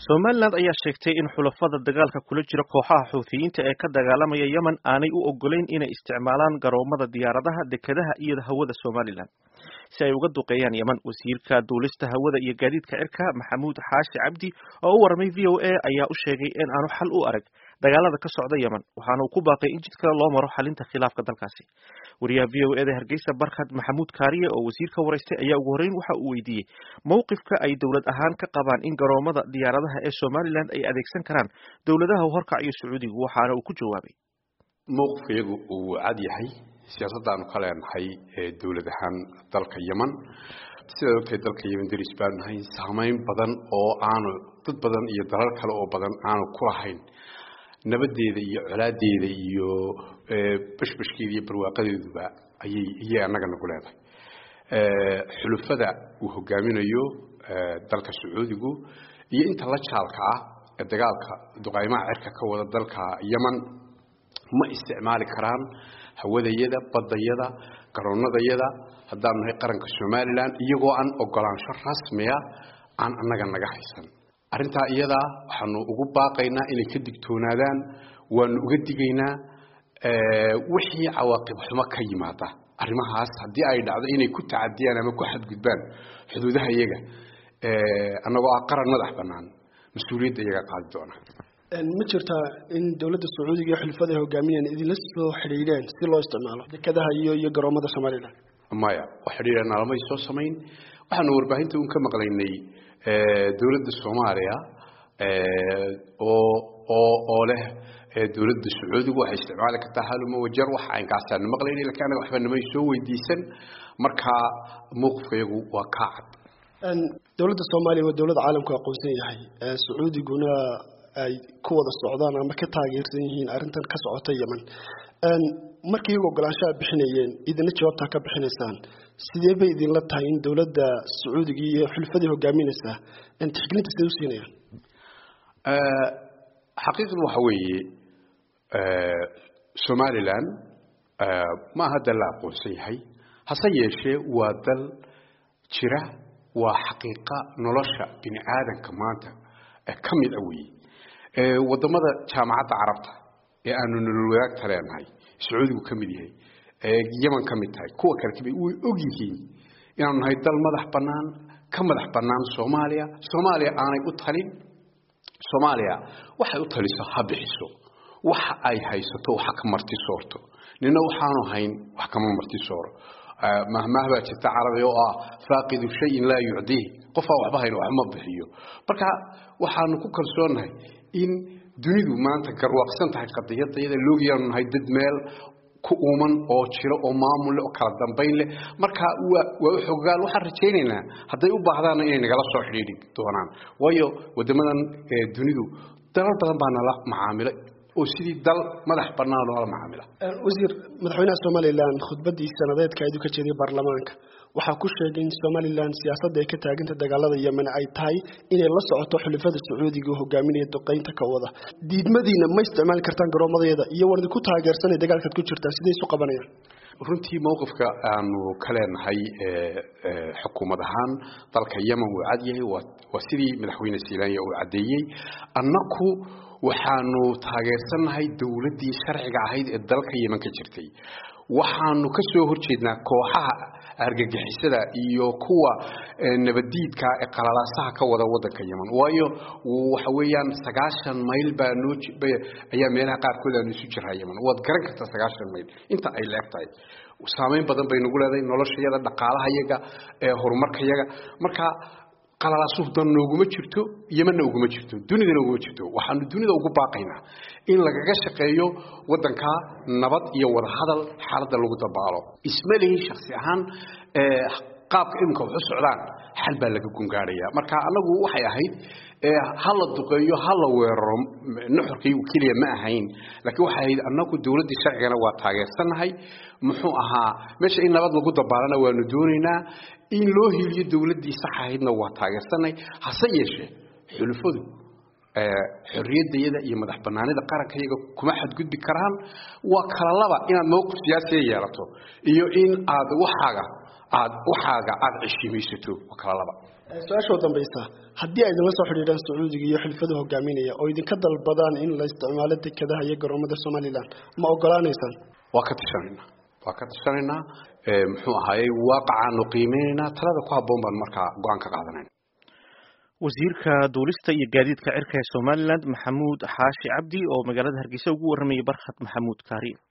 somalilan ayaa sheegtay in xulafada dagaalka kula jira kooxaha xuuthiyiinta ee ka dagaalamaya yemen aanay u ogolayn inay isticmaalaan garoomada diyaaradaha dekedaha iyo hawada somalilan si ay uga duqeeyaan yemen wasiirka duulista hawada iyo gaadiidka cirka maxamuud xaashi cabdi oo u waramay v o a ayaa u sheegay in aanu xal u arag dagaalada ka socda yemen waxaana uu ku baaqay in jid kale loo maro xalinta khilaafka dalkaasi wariyaha v o eda hargeysa barkhad maxamuud kaariye oo wasiirka waraystay ayaa ugu horreyn waxa uu weydiiyey mowqifka ay dowlad ahaan ka qabaan in garoomada diyaaradaha ee somalilan ay adeegsan karaan dowladaha horkac iyo sacuudigu waxaana uu ku jawaabay mowqifkayagu uu cad yahay siyaasadaanu ka leenahay dowlad ahaan dalka yemen sidaad ogtahay dalka yemen deris baanu nahay saamayn badan oo aanu dad badan iyo dalal kale oo badan aanu ku lahayn nabadeeda iyo colaadeeda iyo bashbashkeeda iyo barwaaqadeeduba ayay iyay annaga nagu leedahay xulufada uu hogaaminayo dalka sacuudigu iyo inta la jaalka ah ee dagaalka duqaymaha cirka ka wada dalka yemen ma isticmaali karaan hawadayada badayada garoonadayada haddaanu nahay qaranka somalilan iyagoo aan ogolaansho rasmiya aan annaga naga haysan arrintaa iyadaa waxaanu ugu baaqaynaa inay ka digtoonaadaan waanu uga digaynaa wixii cawaaqib xumo ka yimaada arrimahaas haddii ay dhacdo inay ku tacadiyaan ama ku xadgudbaan xuduudaha iyaga annagoo ah qaran madax bannaan mas-uuliyadda iyaga qaadi doona ma jirtaa in dowladda sacuudiga iyo xulfada ay hogaaminayaan idinla soo xidhiidheen si loo isticmaalo dekadaha iyo iyo garoomada somalilan maya wax xidhiidha naalamay soo samayn waxaanu warbaahinta un ka maqlaynay dowladda soomaaliya oo oo oo leh dowladda sacuudigu waxay isticmaali kartaa haluma wajar wax aynkaasaan maqlaynay lakiin anaga waxba namay soo weydiisan marka mowqifkayagu waa kaa cad dowladda soomaaliya waa dowlad caalamku aqoonsan yahay sacuudiguna ay ku wada socdaan ama ka taageersan yihiin arrintan ka socota yemen markii iyagu ogolaanshaha bixinayeen idina jawaabtaa ka bixinaysaan sidee bay idinla tahay in dowladda sacuudiga iyo xulfadii hogaaminaysaa tixgelinta siday u siinayaan xaqiiqdu waxa weeye somalilan ma aha dal la aqoonsan yahay hase yeeshee waa dal jira waa xaqiiqa nolosha bini aadanka maanta ka mid a weeye wadamada jaamacadda carabta ee aanu nolol wadaagta leenahay sacuudigu ka mid yahay yeman ka mid tahay kuwa kale kamid way og yihiin inaanu nahay dal madax bannaan ka madax bannaan soomaaliya soomaaliya aanay u talin soomaaliya waxay u taliso ha bixiso waxa ay haysato waxa ka marti soorto nina waxaanu hayn wax kama marti sooro mahmaah baa jirta carabi oo ah faaqidu shayin laa yucdiih qofaa waxba hayn waxma bixiyo marka waxaanu ku kalsoonnahay in dunidu maanta garwaaqsan tahay qadiyadda iyada loogiyaanu nahay dad meel ku uuman oo jiro oo maamul leh oo kala dambayn leh marka waa waa u xogaal waxaan rajaynaynaa hadday u baahdaanna inay nagala soo xidhiidhi doonaan waayo waddamadan dunidu dalal badan baa nala macaamilay oo sidii dal madax bannaan loola macaamila wasiir madaxweynaha somalilan khudbaddii sanadeedka aydu ka jeeday baarlamaanka waxaa ku sheegay in somalilan siyaasadda ay ka taaganta dagaalada yemen ay tahay inay la socoto xulafada sacuudiga oo hogaaminaya duqaynta ka wada diidmadiina ma isticmaali kartaan garoomadeeda iyo wardi ku taageersanay dagaalkaad ku jirtaa siday isu qabanayaan runtii mowqifka aanu ka leenahay xukuumad ahaan dalka yemen wuu cad yahay waa sidii madaxweyne silaanya uu caddeeyey annaku waxaanu taageersannahay dowladdii sharciga ahayd ee dalka yemen ka jirtay waxaanu ka soo horjeednaa kooxaha argagixisada iyo kuwa nabadiidka ee qalalaasaha ka wada wadanka yemen waayo waxa weeyaan sagaashan mayl baa noo ayaa meelaha qaarkood aanu isu jiraa yemen waad garan kartaa sagaashan mayl inta ay leeg tahay saamayn badan bay nagu leedahay noloshayada dhaqaalahayaga horumarkayaga marka qalalaasuhu dan nooguma jirto yemanna uguma jirto dunidana uguma jirto waxaanu dunida ugu baaqaynaa in lagaga shaqeeyo wadankaa nabad iyo wadahadal xaaladda lagu dabaalo isma lihin shaksi ahaan qaabka iminka waxu socdaan xal baa laga gungaadhaya marka annagu waxay ahayd ha la duqeeyo ha la weeraro nuxurkaygu keliya ma ahayn laakiin waxay ahayd annagu dowladdii sharcigana waa taageersannahay muxuu ahaa meesha in nabad lagu dabaalana waanu doonaynaa in loo hiiliyo dowladdii sax ahaydna waa taageersannahay hase yeeshee xulufadu xorriyaddayada iyo madax bannaanida qarankayaga kuma xadgudbi karaan waa kala laba inaad mowqif siyaasiya yeelato iyo in aad waxaaga aad waxaaga aad ceshiimaysato waa kala laba su-aasha u dambaysa haddii ay idinla soo xidhiidhaan sacuudiga iyo xilfada hogaaminaya oo idinka dalbadaan in la isticmaalo dekadaha iyo garoomada somalilan ma ogolaanaysaan waa ka tashanaynaa waa ka tashanaynaa muxuu ahaayey waaqacaanu qiimeynaynaa talada ku habboon baan markaa go-aan ka qaadanayna wasiirka duulista iyo gaadiidka cirka ee somalilan maxamuud xaashi cabdi oo magaalada hargeysa ugu waramayay barkhad maxamuud kaariin